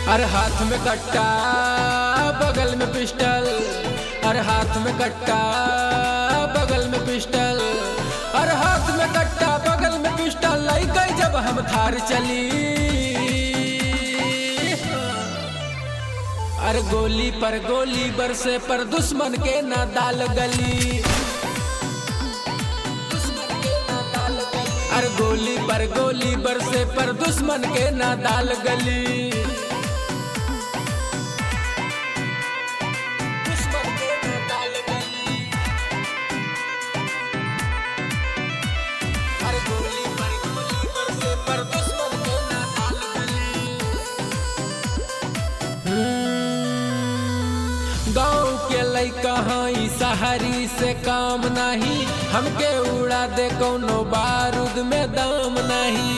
अरे हाथ में कट्टा बगल में पिस्टल अरे हाथ में कट्टा बगल में पिस्टल अरे हाथ में कट्टा बगल में पिस्टल लाई गई जब हम थार चली अरे गोली पर गोली बरसे पर दुश्मन के ना दाल गली अरे गोली पर गोली बरसे पर दुश्मन के ना दाल गली दुश्मन के ना दाल गली अरे गोली पर गोली बरसे पर दुश्मन के ना दाल गली गाँव के लैका हई शहरी से काम नहीं हमके उड़ा दे कोनो बारूद में दाम नहीं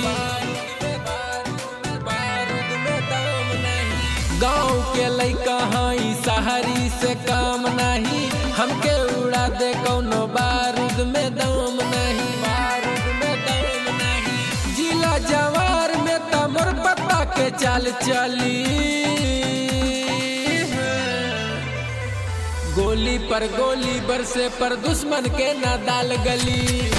गाँव के लैका हई शहरी से काम नहीं हमके उड़ा दे कोनो बारूद में दाम नहीं बारूद में दाम नहीं जिला जवार में तमर पत्ता के चाल चली गोली पर गोली बरसे पर दुश्मन के ना दाल गली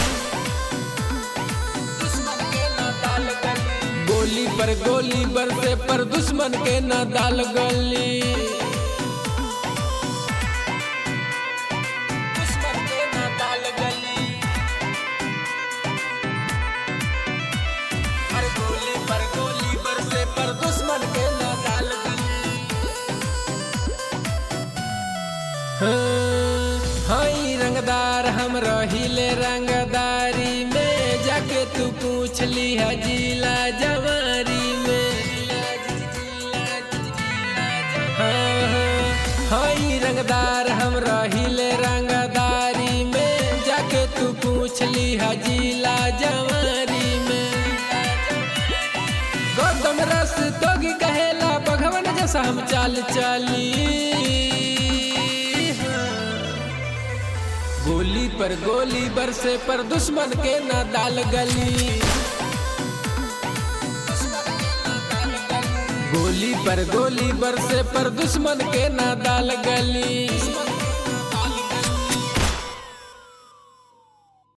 दुश्मन के ना दाल गली गोली पर गोली बरसे पर दुश्मन के ना दाल गली दुश्मन के ना दाल गली अरे गोली पर गोली बरसे पर दुश्मन के ना दाल गली हाई रंगदार हम रहिले रंगदारी में जाके तू पूछ ली है जिला जवारी में हाँ, हाँ, हाई रंगदार हम रहिले रंगदारी में जाके तू पूछ ली है जिला जवारी में गौतम रस तोगी कहेला भगवान जैसा हम चाल चली गोली पर गोली बरसे पर दुश्मन के ना दाल गली गोली पर गोली बरसे पर दुश्मन के ना दाल गली